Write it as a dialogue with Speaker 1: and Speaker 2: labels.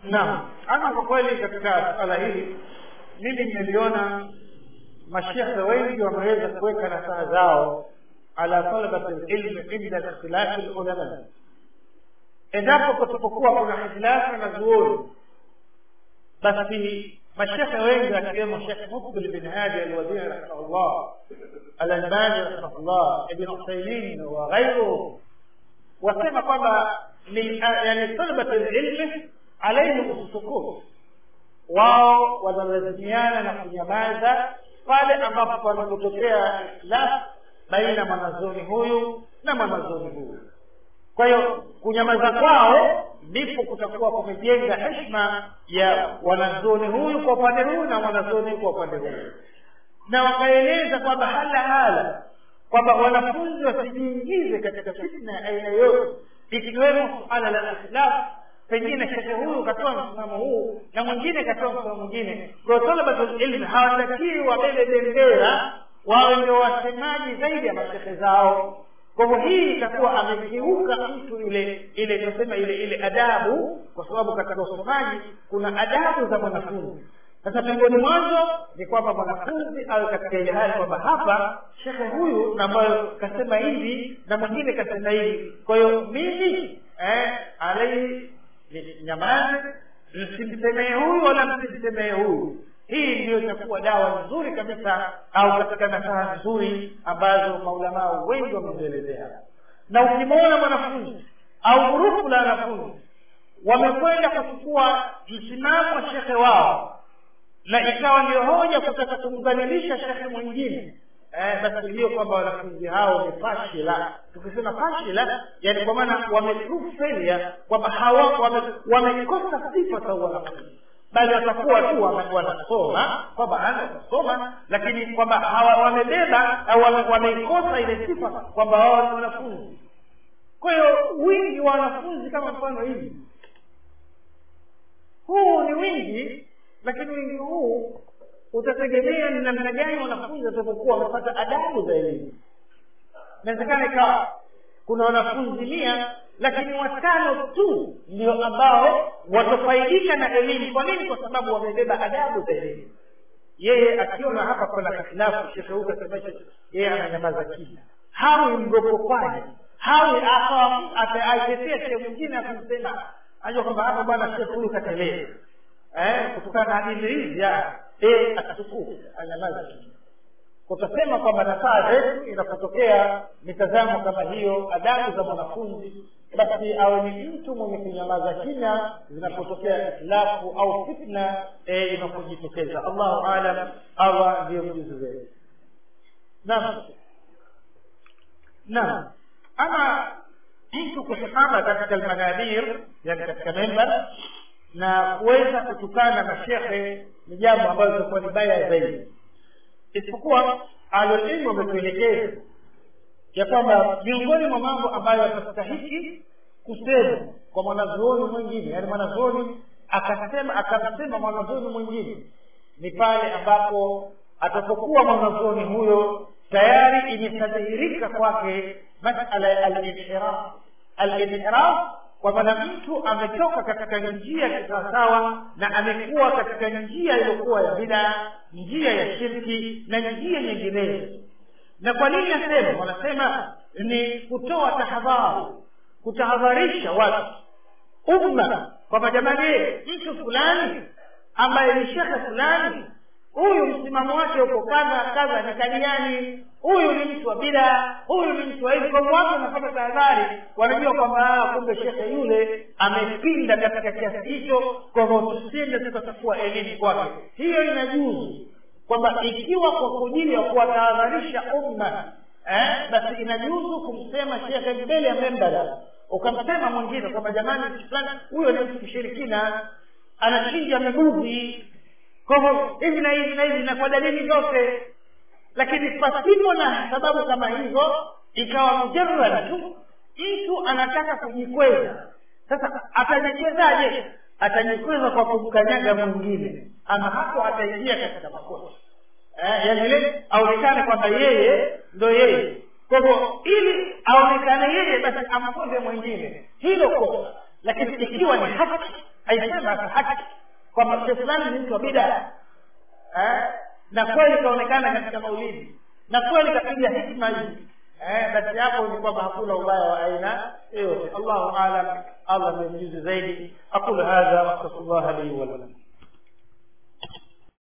Speaker 1: naam ama kwa kweli katika suala hili mimi nimeliona mashekhe wengi wameweza kuweka nasaha zao ala talabati lilmi inda ikhtilafi lulama endapo kutupokuwa kuna hitilafu na zuoni basi mashekhe wengi akiwemo shekh mukbil bin hadi alwadii rahimahullah alalbani rahimahullah ibn uthaimin wa ghairuhu wasema kwamba yani talabati lilmi alaihim sukut wao wanalazimiana na kunyamaza pale ambapo panapotokea ikhtilaf baina mwanazoni huyu na mwanazoni huyu kwa hiyo kunyamaza kwao ndipo kutakuwa kumejenga heshima ya wanazoni huyu kwa upande huu na mwanazoni kwa upande huu na wakaeleza kwamba hala hala kwamba wanafunzi wasijiingize katika fitna ya aina yote ikiwemo suala la ikhtilaf pengine shekhe huyu katoa msimamo huu na mwingine katoa msimamo mwingine kwa talabatul ilmi hawatakii wabebe bendera wawe ndio wasemaji zaidi ya mashekhe zao kwa hivyo hii itakuwa amekiuka mtu ile ile tunasema ile ile adabu kwa sababu katika usomaji kuna adabu za mwanafunzi sasa miongoni mwanzo ni kwamba mwanafunzi awe katika ile hali kwamba hapa shekhe huyu na ambayo kasema hivi na mwingine kasema hivi kwa hiyo mimi eh, alaihi nyamaze msimsemee huyu wala msimsemee huyu hii ndiyo itakuwa dawa nzuri kabisa au katika nasaha nzuri ambazo maulamaa wengi wamezielezea na ukimwona mwanafunzi au grupu la wanafunzi wamekwenda kuchukua msimamo wa shekhe wao na ikawa ndio hoja kutaka kumdhalilisha shekhe mwingine eh, basi hiyo kwamba wanafunzi hao ni fashila tukisema fashila yani kwa maana wameprove failure kwamba hawa wamekosa sifa za wanafunzi bali watakuwa tu wanasoma kwamba ana wanasoma lakini kwamba wamebeba au wameikosa ile sifa kwamba wao ni wanafunzi kwa hiyo wingi wa wanafunzi kama mfano hivi huu ni wingi lakini wingi huu utategemea ni namna gani wanafunzi watakapokuwa wamepata adabu za elimu inawezekana ikawa kuna wanafunzi mia lakini watano tu ndio ambao watafaidika na elimu kwa nini kwa sababu wamebeba adabu za elimu yeye akiona hapa kuna hitilafu shekhe huyu kasemesha yeye ananyamaza kimya hawi mgokopaji hawi aitetea sehemu mwingine akumsema ajua kwamba hapa bwana shekhe huyu katelea eh, kutokana na hadithi hizi atachukua anyamaza kimya utasema kwamba nasaa zetu inapotokea mitazamo kama hiyo adabu za mwanafunzi basi awe ni mtu mwenye kunyamaza kimya zinapotokea itilafu au fitna e, inapojitokeza allahu alam awa ndiyo mjuzi wetu naam naam ama mtu kusimama katika almanadir yani katika membar na kuweza kutukana mashekhe ni jambo ambalo litakuwa ni baya zaidi isipokuwa alilmu wametuelekeza ya kwamba miongoni mwa mambo ambayo yatastahiki kusema kwa mwanazuoni mwingine yaani mwanazuoni akasema akamsema mwanazuoni mwingine ni pale ambapo atapokuwa mwanazuoni huyo tayari imeshadhihirika kwake masala ya alinhiraf alinhiraf kwa maana mtu ametoka katika njia ya kisawasawa na amekuwa katika njia iliyokuwa ya bidaa njia ya shirki na njia nyinginezo na kwa nini nasema wanasema ni kutoa tahadhari kutahadharisha watu umma kwamba jamani mtu fulani ambaye ni shekhe fulani huyu msimamo wake uko kadha kadha ni kadiani huyu ni mtu wa bida huyu ni mtu wa hivi kwa watu wanapata tahadhari wanajua kwamba kumbe shekhe yule amepinda katika kiasi hicho kwa hivyo tusende tukachukua elimu kwake hiyo inajuzu kwamba ikiwa kwa kujili ya kuwatahadharisha umma eh, basi inajuzu kumsema shekhe mbele ya membara ukamsema mwingine kwamba jamani fulani huyo ni mtu mshirikina anachinja miguzi kwa hivyo hivi na hivi na hivi na kwa dalili zote lakini pasipo na sababu kama hizo ikawa mujarrad tu mtu anataka kujikweza sasa atajikwezaje atajikweza kwa kumkanyaga mwingine ama hapo ataingia katika makosa eh, yani ile aonekane kwamba yeye ndo yeye kwa hivyo ili aonekane yeye basi amkoze mwingine hilo kosa lakini ikiwa ni haki aisema kwa haki kwamba shehe fulani ni mtu wa bida eh? na kweli ikaonekana katika maulidi na kweli kapiga hikma hizi eh, basi hapo ni kwamba hakuna ubaya wa aina yoyote allahu alam allah ndiye mjuzi zaidi aqulu hadha wastaghfirullah li wa lakum